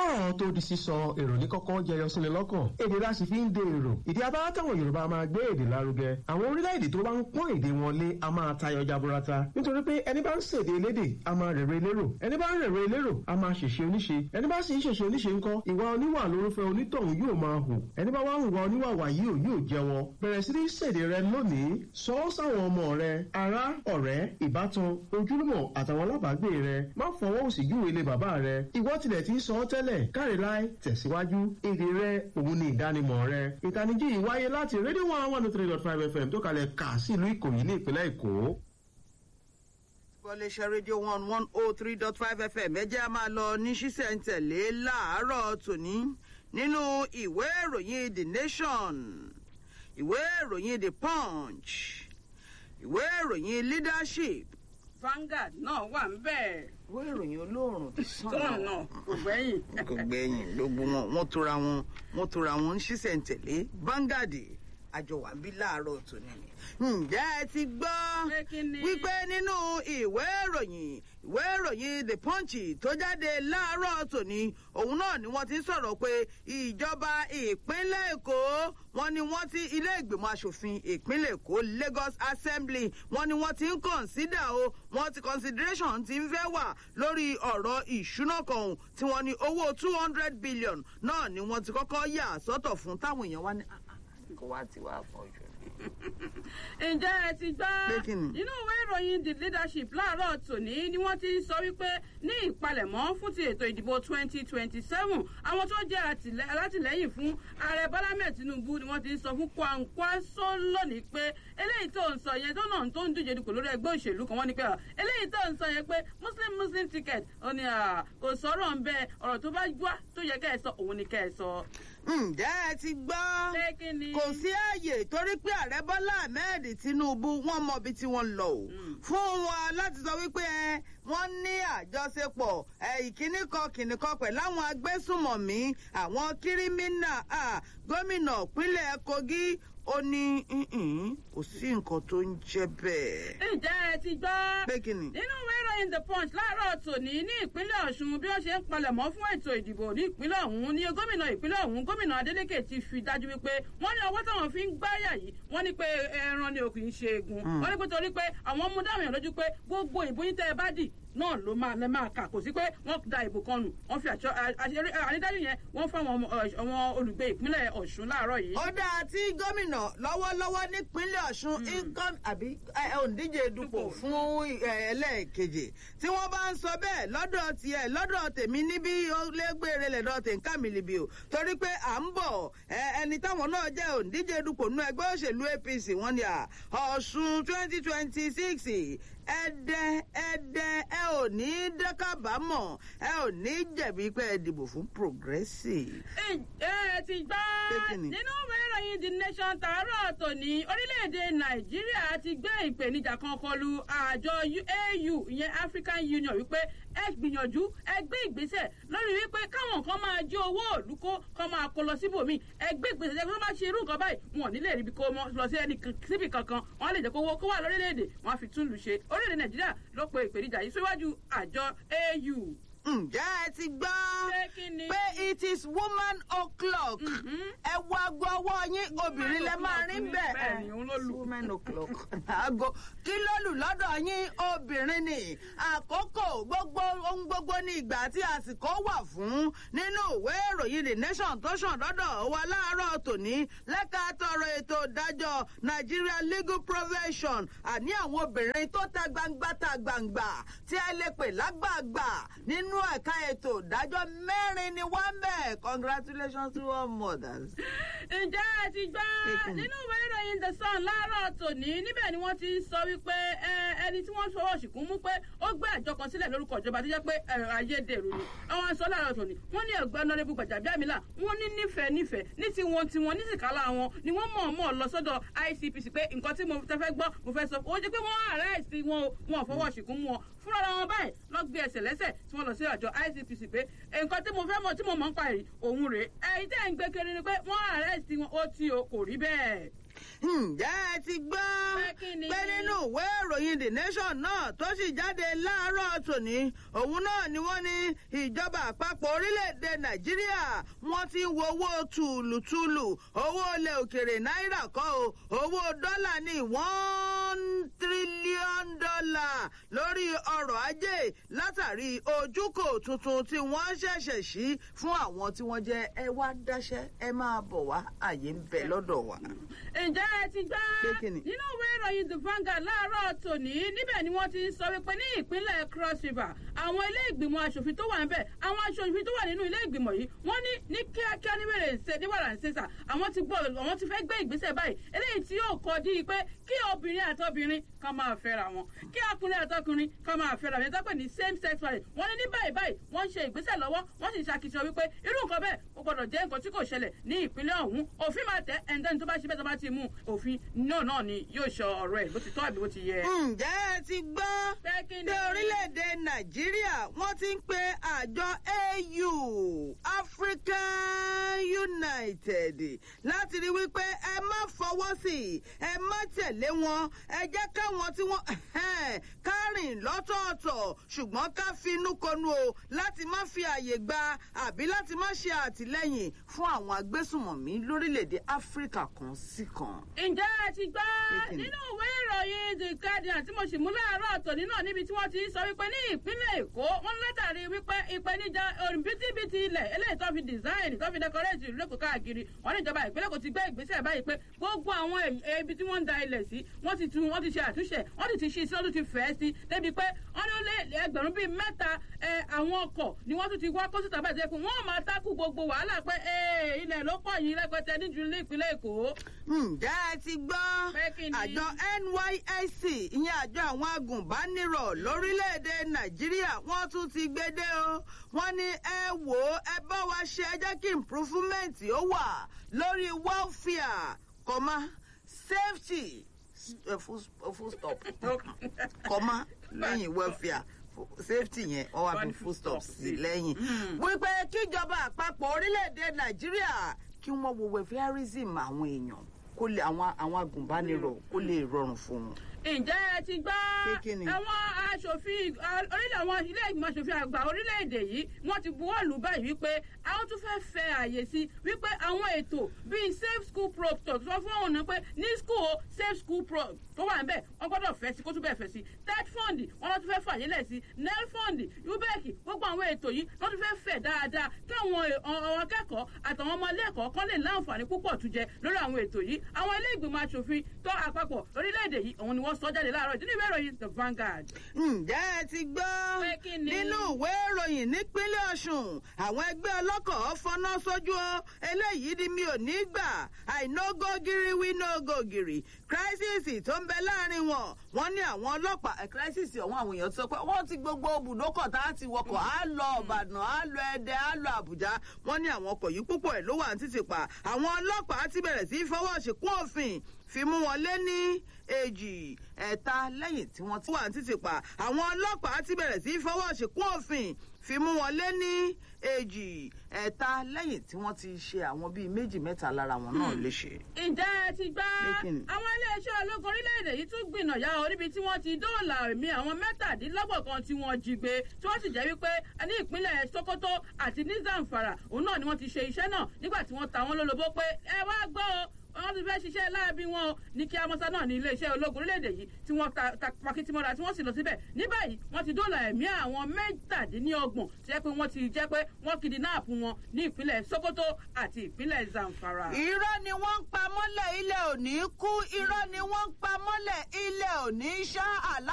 kọ́rọ̀ tó di sísọ èrò ní kọ́kọ́ jẹyọ sílẹ̀ lọ́kàn èdè la sì fi ń de èrò ìdí abáwá táwọn yorùbá máa gbé èdè lárugẹ àwọn orílẹ̀-èdè tó bá ń pọ́n èdè wọn lé a máa tayọ jaburata nítorí pé ẹni bá ń ṣèdè elédè a máa rèrè elérò ẹni bá ń rèrè elérò a máa ṣèṣe oníṣe ẹni bá sì ń ṣèṣe oníṣe ńkọ́ ìwà oníwà lórúfẹ́ onítọ̀hún yóò máa hù ẹni bá wá ń wà oníwàwà yìí ò yóò jẹ́wọ́ bẹ̀rẹ̀ sí ní ṣèdè rẹ lónìí sọ ọ́ sáwọn ọmọ rẹ ará ọ̀rẹ́ ìbátan ojúlùmọ̀ àtàwọn alábàágbé rẹ má fọwọ́ òsì júwe ilé bàbá rẹ ìwọ tilẹ̀ ti ń sọ ọ́ tẹ́lẹ̀ káre láì tẹ̀síwájú èdè rẹ òun ni ìdánimọ̀ rẹ ìtanijí yìí wáyé láti rédíò one one three dot five fm tó kalẹ̀ kà sí ìlú ìkòyí ní ìpínlẹ̀ èkó. Bọ́léṣẹ́ rédíò one one oh three dot five fm ẹ jẹ́ a máa lọ ní ṣísẹ̀ntẹ̀lé láàárọ̀ tòní nínú ìwé ìròyìn the nation ìwé ìròyìn the punch ìwé ìròyìn leadership Vanguard náà wà ń bẹ̀. ìwé ìròyìn olóòrùn ti sàn tó náà kò gbẹ́yìn. kò gbẹ̀yìn gbogbo wọn wọ́n tora wọn wọ́n tora wọn ń ṣísẹ̀ntẹ̀lé Vanguard àjọ wà ń bí láàárọ̀ tòní ni. ǹjẹ́ ẹ ti gbọ́ Pé kí ni? wípé nínú ìwé ìròyìn ìwé ìròyìn the punch tó jáde láàárọ̀ tòní òun náà ni wọ́n ti ń sọ̀rọ̀ pé ìjọba ìpínlẹ̀ èkó wọ́n ní wọ́n ti ilé ìgbìmọ̀ asòfin ìpínlẹ̀ èkó lagos assembly wọ́n ní wọ́n ti ń consider o wọ́n ti consideration ti ń fẹ́ wà lórí ọ̀rọ̀ ìṣúná kan tí wọ́n ní owó two hundred billion náà ni wọ́n ti kọ́kọ́ yà sọ́tọ̀ fún táwọn èèyàn wá ní "Ah, ah, kó wá ti wá pọ̀ jù. ǹjẹ́ ẹ ti gbọ́ Pé kí ni? nínú ìwé ìròyìn the leadership láàárọ̀ tòní ni wọ́n ti ń sọ wípé ní ìpalẹ̀mọ́ fún ti ètò ìdìbò twenty twenty seven àwọn tó jẹ́ àtìlẹ́- alátìlẹ́yìn fún ààrẹ bọ́lá mẹ́ẹ̀ tinubu ni wọ́n ti ń sọ fún kwankwaso lónìí pé eléyìí tó ń sọ yẹn tó náà tó ń díje dupò lórí ẹgbẹ́ òṣèlú kan wọ́n ní pé ah, eléyìí tó ń sọ yẹn pé muslim muslim ticket ó ní ah, kò sọ̀rọ̀ ń bẹ ọ̀rọ̀ tó bá gbọ́ tó yẹ kẹ́ ẹ sọ òun ni kẹ́ ẹ sọ. ǹjẹ́ ẹ ti gbọ́ pé kí ni. kò sí ààyè torí pé ààrẹ bọ́lá ahmed tinubu wọ́n mọ ibi tí wọ́n lọ o fún wọn láti sọ wípé ẹ, wọ́n ní àjọṣepọ̀ ẹ, ìkíní kan kìnìún kan pẹ̀lú àwọn agbésùmọ̀mí àwọn kírímínà à, gómìnà ìpínlẹ̀ kogi ó ní "Mm-mm, kò sí nǹkan tó ń jẹ́ bẹ́ẹ̀. ǹjẹ́ ẹ ti gbọ́. pé kí ni. nínú ìwé ìròyìn the punch láàárọ̀ tòní ní ìpínlẹ̀ ọ̀ṣun bí wọ́n ṣe ń palẹ̀mọ́ fún ètò ìdìbò ní ìpínlẹ̀ ọ̀hún ní gómìnà ìpínlẹ̀ ọ̀hún gómìnà adeleke ti fi dájú wípé wọ́n ní ọwọ́ táwọn fi ń gbáyà yìí wọ́n ní pé ẹran ni òkè ń ṣe egun wọ́n ní pé torí pé àwọn mú dáhùn yàn lójú pé gbogbo ìbò yín tẹ́ ẹ bá dì náà ló máa lẹ máa kà kò sí pé wọ́n da ìbò kan nù wọ́n fi àṣọ àṣeyọrí ànídájú yẹn wọ́n fún àwọn ọmọ- àwọn olùgbé ìpínlẹ̀ ọ̀ṣun láàárọ̀ yìí. ó dáa tí gómìnà lọ́wọ́lọ́wọ́ nípínlẹ̀ ọ̀ṣun income àbí ẹ, òǹdíje dupò fún ẹ, ẹlẹ́ẹ̀kejì tí wọ́n bá ń sọ bẹ́ẹ̀ lọ́dọ̀ tiẹ̀ lọ́dọ̀ tèmi níbí lẹ́gbẹ̀rẹ̀ lẹ́dọ̀ tèǹkà mi lìbì o torí pé à ń bọ̀ ẹ, ẹni táwọn náà jẹ́ òǹdíje dupò nínú ẹgbẹ́ òṣèlú apc wọ́n ní à ọ̀ṣun twenty twenty six ẹdẹ ẹdẹ ẹ ò ní dẹ́kábàámọ̀ ẹ ò ní jẹ̀bi pé ẹ dìbò fún progressive. ẹ ti gbọ́ Pé kí ni? nínú ìwé ìròyìn the nation tààrọ̀ tòní orílẹ̀-èdè nàìjíríà ti gbé ìpèníjà kan kọlu àjọ au ìyẹn african union wípé ẹ gbìyànjú ẹ gbé ìgbésẹ̀ lórí wípé káwọn kan máa jí owó òlú kó kọ́ máa kó lọ síbòmíì ẹ gbé ìgbésẹ̀ jẹ́ kí wọ́n máa ṣe irú nǹkan báyìí wọn ò ní lè ríbi kó mọ́ lọ sí ẹni kan- síbì kankan wọ́n á lè jẹ́ kó owó kó wà lórílẹ̀‐èdè wọ́n á fi tún lù ṣe orílẹ̀‐èdè nàìjíríà ló pe ìpèníjà yìí síwájú àjọ au. ǹjẹ́ ẹ ti gbọ́ Pé kí ni? pé it is woman o'clock ẹ wo aago ọwọ́ yín obìnrin lẹ máa rí bẹ́ẹ̀ Bẹ́ẹ̀ ni, òun ló lù. woman o'clock aago kí ló lù lọ́dọ̀ yín obìnrin ni àkókò gbogbo ohun gbogbo ní ìgbà tí àsìkò wà fún nínú ìwé ìròyìn the nation tó ṣàn lọ́dọ̀ wa láàárọ̀ tòní lẹ́ka tọrọ ètò ìdájọ́ nigeria legal profession àní àwọn obìnrin tó ta gbangba ta gbangba tí ẹ lè pè lágbàgbà nínú ẹ̀ka ètò ìdájọ́ mẹ́rin ni wọ́n bẹ̀ congratulations to all mothers. ǹjẹ́ ẹ ti gbọ́ Kékin. nínú ìwé ìròyìn the sun láàárọ̀ tòní níbẹ̀ ni wọ́n ti ń sọ wípé ẹ, ẹni tí wọ́n fọwọ́ ṣìkún mú pé ó gbé àjọ kan sílẹ̀ lórúkọ ìjọba tó jẹ́ pé ẹ, ayédèrú ni àwọn sọ láàárọ̀ tòní wọ́n ní ẹ̀gbẹ́ ọ̀nàrẹ́bù gbàjàbíàmílà wọ́n ní nífẹ̀ẹ́ nífẹ̀ẹ́ ní tiwọn tiwọn ní tìkálà wọn ni wọ́n mọ̀ọ́mọ̀ lọ sọ́dọ̀ icpc pé nǹkan tí mo tẹ́ fẹ́ gbọ́ mo fẹ́ sọ ó jẹ́ pé wọ́n àrẹ́ẹ̀sì wọn o wọn ò fọwọ́ ṣìkún mú wọn fúnra wọn báyìí lọ gbé ẹsẹ̀ lẹ́sẹ̀ tí wọ́n lọ sí àjọ icpc pé nǹkan tí mo fẹ́ mọ̀ tí mo mọ̀ ń pa èyí òun rèé ẹ̀yin tẹ́ ń gbé kiri ni pé wọ́n àrẹ́sì wọn ó tí o kò rí bẹ́ẹ̀. ǹjẹ́ ẹ ti gbọ́ Pé kí ni? pé nínú ìwé ìròyìn the nation náà tó sì jáde láàárọ̀ tòní òun náà ni wọ́n ní ìjọba àpapọ̀ orílẹ̀-èdè nàìjíríà wọ́n ti ń wo owó tùlùtùlù owó ilẹ̀ òkèrè náírà kọ́ o owó dọ́là ní one trillion dollar lórí ọrọ̀ ajé látàrí ojúkò tuntun tí wọ́n ṣẹ̀ṣẹ̀ ṣí fún àwọn tí wọ́n jẹ́ ẹ wá dáṣẹ́ ẹ máa bọ̀ wá àyè ń bẹ lọ́dọ̀ wa. ǹjẹ́ ẹ ti gbọ́ Pé kí ni? nínú ìwé ìròyìn the Vanguard láàárọ̀ tòní níbẹ̀ ni wọ́n ti ń sọ wípé ní ìpínlẹ̀ cross river àwọn ilé ìgbìmọ̀ asòfin tó wà ń bẹ̀ àwọn asòfin tó wà nínú ilé ìgbìmọ̀ yìí wọ́n ní ní kíákíá ní wèrè ṣe ní wàrà ń ṣe sà àwọn ti gbọ́ àwọn ti fẹ́ gbé ìgbésẹ̀ báyìí eléyìí tí yóò kọ́ di pé kí obìnrin àtọbìnrin kan máa fẹ́ra wọn kí ọkùnrin àtọkùnrin kan máa fẹ́ra wọn yẹn tó pè ní same sex marriage wọ́n ní ní báyìí báyìí wọ́n ń ṣe ìgbésẹ̀ lọ́wọ́ wọ́n sì ń ṣàkíyàn wípé irú nǹkan bẹ́ẹ̀ ó gbọ́dọ̀ jẹ́ nǹkan tí kò ṣẹlẹ̀ ní ìpínlẹ̀ ọ̀hún òfin máa tẹ̀ ẹ̀ńdẹ́ni tó bá ṣe bẹ́ẹ̀ tó bá ti mú òfin náà náà ni yóò ṣọ ọ̀rọ̀ ẹ̀ bó ti tọ́ àbí bó ti yẹ. ǹjẹ́ ẹ ti gbọ́ Pé kí ni? pé orílẹ̀-èdè nàìjíríà wọ́n ti ń pe àjọ au african united láti rí wípé ẹ má fọwọ́ sí i ẹ má tẹ̀lé wọn ẹ jẹ́ káwọn tí wọ́n ká rìn lọ́tọ̀ọ̀tọ̀ ṣùgbọ́n ká finú konu o láti má fi àyè gba àbí láti má ṣe àtìlẹ́yìn fún àwọn agbésùmọ̀mí lórílẹ̀-èdè áfíríkà kan sí kan. ǹjẹ́ ẹ ti gbọ́ Pé kí ni? nínú ìwé ìròyìn the guardian tí mo sì mú láàárọ̀ tòní náà níbi tí wọ́n ti ń sọ wípé ní ìpínlẹ̀ èkó wọ́n látàrí wípé ìpèníjà òrùnbítíbitì ilẹ̀ eléyìí tó fi design tó fi decorate ìlú èkó káàkiri wọ́n ní ìjọba ìpínlẹ̀ èkó ti gbé ìgbésẹ̀ báyìí pé gbogbo àwọn èyí- ibi tí wọ́n ń da ilẹ̀ sí wọ́n ti tún wọ́n ti ṣe àtúnṣe wọ́n ti ti ṣí sí wọ́n tún ti fẹ́ sí débi pé wọ́n ní ó lé ẹgbẹ̀rún bíi mẹ́ta ẹ, àwọn ọkọ̀ ni wọ́n tún ti wá kó síta báyìí tó yẹ pé wọ́n máa tákù gbogbo wàhálà pé ee, ilẹ̀ ló pọ̀ yìí rẹpẹtẹ níjú ní ìpínlẹ̀ èkó. ǹjẹ́ ẹ ti gbọ́ Pé kí ni? àjọ nysc ìyẹn àjọ àwọn agùnbánirọ̀ lórílẹ̀‐èdè nàìjíríà wọ́n tún ti gbédè o wọ́n ní ẹ wò ó ẹ bá wa ṣe ẹ jẹ́ kí improvement ó wà lórí welfare comma safety eh, full full stop comma lẹ́yìn welfare safety yẹn wọ́n wá fi full stop sí lẹ́yìn wípé kíjọba àpapọ̀ orílẹ̀‐èdè nàìjíríà kí wọ́n wo welfareism àwọn èèyàn kó lè àwọn àwọn agùnbánirọ̀ kó lè rọrùn fún wọn. ǹjẹ́ ẹ ti gbọ́ Pé kí ni? àwọn aṣòfin a- orílẹ̀ àwọn ilé ìgbìmọ̀ aṣòfin àgbà orílẹ̀-èdè yìí wọ́n ti buwọ́ lù báyìí wípé àwọn tún fẹ́ fẹ́ àyè sí wípé àwọn ètò bíi safe school pro tó sọ fún àwọn náà pé ní school safe school pro tó wà níbẹ̀ wọ́n gbọ́dọ̀ fẹ́ sí kó tún bẹ́ẹ̀ fẹ́ sí ted fund wọ́n lọ́ tún fẹ́ fàyè lẹ̀ sí nel fund ubec gbogbo àwọn ètò yìí wọ́n tún fẹ́ fẹ̀ dáadáa káwọn ẹ- ọ- àwọn akẹ́kọ̀ọ́ àtàwọn ọmọ ilé ẹ̀kọ́ kan lè láǹfààní púpọ̀ tún jẹ lórí àwọn ètò yìí àwọn ilé ìgbìmọ̀ aṣòfin tó àpapọ̀ orílẹ̀-èdè yìí òun ni wọ́n sọ jáde láàárọ̀ ìdí ní ìwé ìròyìn the Vanguard. ǹjẹ́ ẹ ti gbọ́ Pé kí ni? nínú ìwé ìròyìn nípínlẹ̀ ọ̀ṣun àwọn ẹgbẹ́ ọlọ́kọ̀ fọná sójú o eléyìí ni mi ò ní gbà àìnógógiri wí nógógiri crisis tó ń bẹ láàrin wọn wọn ní àwọn ọlọ́pàá ẹ̀ crisis ọ̀hún àwọn èèyàn sọ pé wọ́n ti gbogbo ibùdókọ̀ tá a ti wọkọ̀ á lọ ọ̀bàdàn á lọ ẹdẹ á lọ àbújá wọ́n ní àwọn ọkọ̀ yìí púpọ̀ ẹ̀ ló wà ní títì pa àwọn ọlọ́pàá ti bẹ̀rẹ̀ sí í fọwọ́ ṣìkún òfin fi mú wọn lé ní èjì ẹ̀ta lẹ́yìn tí wọ́n ti wà ní títì pa àwọn ọlọ́pàá ti bẹ̀rẹ̀ sí í fọwọ́ ṣìkún òfin fi mú wọn lé ní èjì ẹ̀ta lẹ́yìn tí wọ́n ti ṣe àwọn bíi méjì mẹ́ta lára wọn náà léṣe. ǹjẹ́ ẹ ti gbọ́ Pé kí ni? àwọn iléeṣẹ́ ológun orílẹ̀-èdè yìí tún gbìnà ya oríbi tí wọ́n ti dóòlà ẹ̀mí àwọn mẹ́tàdínlọ́gbọ̀n kan tí wọ́n jí gbé tí wọ́n sì jẹ́ wípé ní ìpínlẹ̀ sokoto àti ní zamfara òun náà ni wọ́n ti ṣe iṣẹ́ náà nígbà tí wọ́n ta wọ́n lólobó pé ẹ wá gbọ́ o wọ́n ti fẹ́ ṣiṣẹ́ láabi wọn o ní kí amọ́sá náà ní iléeṣẹ́ ológun orílẹ̀-èdè yìí tí wọ́n ta ta pakitimọ́ra tí wọ́n sì lọ síbẹ̀ ní báyìí wọ́n ti dóòlà ẹ̀mí àwọn mẹ́tàdínlọ́gbọ̀n tí jẹ́ pé wọ́n ti jẹ́ pé wọ́n kidnap wọn ní ìpínlẹ̀ sokoto àti ìpínlẹ̀ zamfara. irọ́ ni wọ́n ń pa mọ́lẹ̀ ilẹ̀ òní kú irọ́ ni wọ́n ń pa mọ́lẹ̀ ilẹ̀ òní ṣá àlá.